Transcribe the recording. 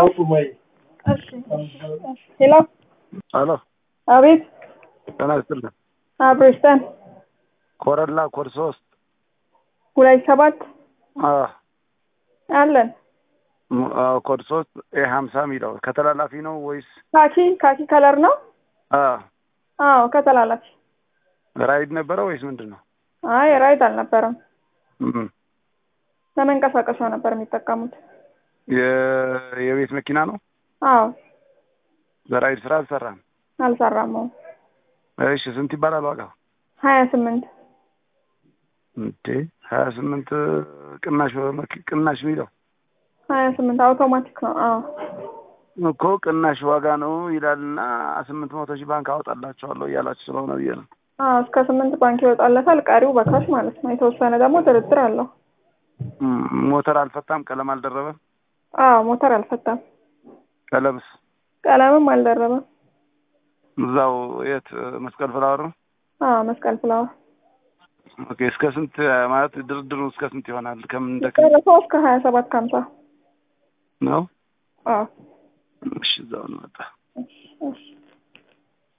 ሄሎ አሎ አቤት ጤና ይስጥልን። አብሮስተን ኮረላ ኮድ ሶስት ሁለት ሰባት አዎ፣ አለን ም- አዎ፣ ኮድ ሶስት ኤ ሀምሳ የሚለው ከተላላፊ ነው ወይስ ካኪ ካኪ ከለር ነው። አዎ፣ አዎ ከተላላፊ። ራይድ ነበረ ወይስ ምንድን ነው? አይ ራይድ አልነበረም። እም፣ ለመንቀሳቀሻ ነበር የሚጠቀሙት። የ- የቤት መኪና ነው። አዎ በራይድ ስራ አልሰራም። አልሰራም። እሺ፣ ስንት ይባላል ዋጋው? ሀያ ስምንት እንዴ ሀያ ስምንት ቅናሽ በመኪ- ቅናሽ የሚለው ሀያ ስምንት አውቶማቲክ ነው። አዎ እኮ ቅናሽ ዋጋ ነው ይላልና ስምንት መቶ ሺህ ባንክ አወጣላቸዋለሁ እያላችሁ ስለሆነ ብዬ ነው። አዎ እስከ ስምንት ባንክ ይወጣለታል። ቀሪው በካሽ ማለት ነው። የተወሰነ ደግሞ ድርድር አለው። እም፣ ሞተር አልፈታም፣ ቀለም አልደረበም። አዎ ሞተር አልፈታም፣ ቀለምስ ቀለምም አልደረበም። እዛው የት መስቀል ፍላወር ነው። አዎ መስቀል ፍላወር ኦኬ እስከ ስንት ማለት ድርድሩ እስከ ስንት ይሆናል? ከምን እንደ ደረሰው እስከ ሀያ ሰባት ከሀምሳ ነው? አዎ እሺ እዛው እንመጣ እሺ እሺ